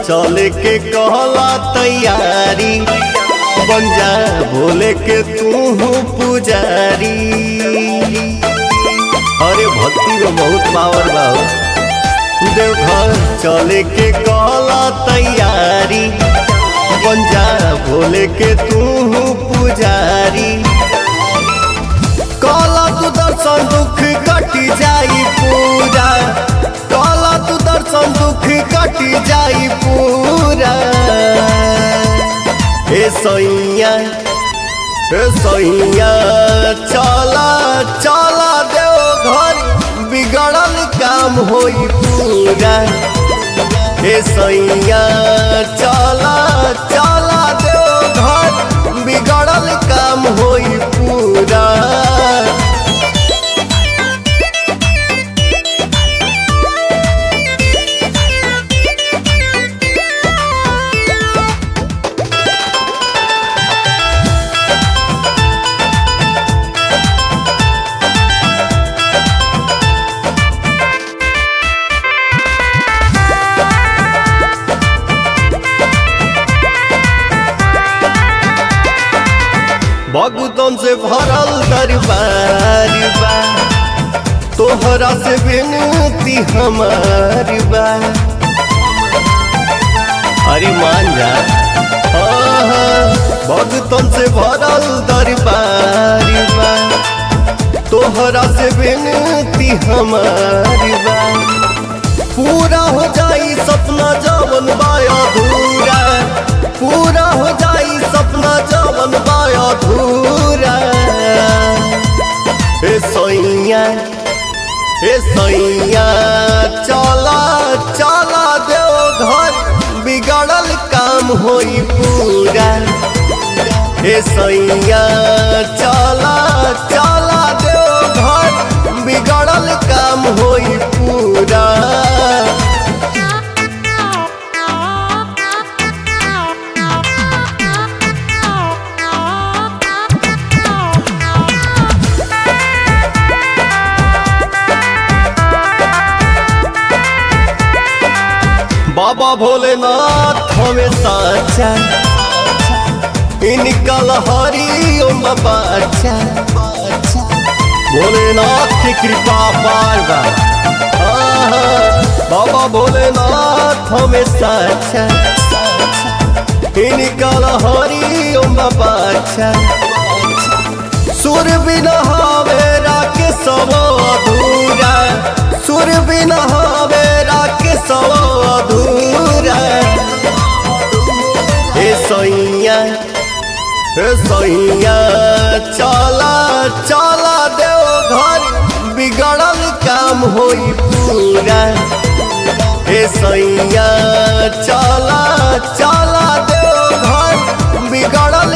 चले के कहला तैयारी बन जा भोले के तू पुजारी अरे भक्ति में बहुत पावर बा हो। देवघर चले के कहला तैयारी बन जा भोले के तू पुजारी कहला तू दर्शन दुख कटी जाई पूरा कहला तू दर्शन दुख कटी जाई पूरा हे सैया हे सैया चला चला देव घर बिगड़ल काम होई पूरा हे सैया चला चला देव घर बिगड़ल काम होई पूरा भगतन से भरल दरबार बा तोहरा से विनती हमार बा अरे मान जा हाँ, भगतन से भरल दरबार बा तोहरा से विनती हमार बा पूरा हो जाई सपना जवन बाया अधूरा पूरा हो जाई सपना जवन बाया अधूरा हे सैया हे सैया चला चला देव घर बिगड़ल काम होई पूरा हे सैया चला चला देव घर बिगड़ल काम होई पूरा बाबा भोलेनाथ हमें साचा इनकल हरि ओम बाचा भोलेनाथ की कृपा पार बा आहा, बाबा भोलेनाथ हमें साचा इनकल हरि ओम बाचा सुर बिना हवे राके सब अधूरा सुर बिना हवे राके सब अधूरा हे सैया हे सैया चला चला देव घर बिगड़ल काम होई पूरा हे सैया चला चला देव घर बिगड़ल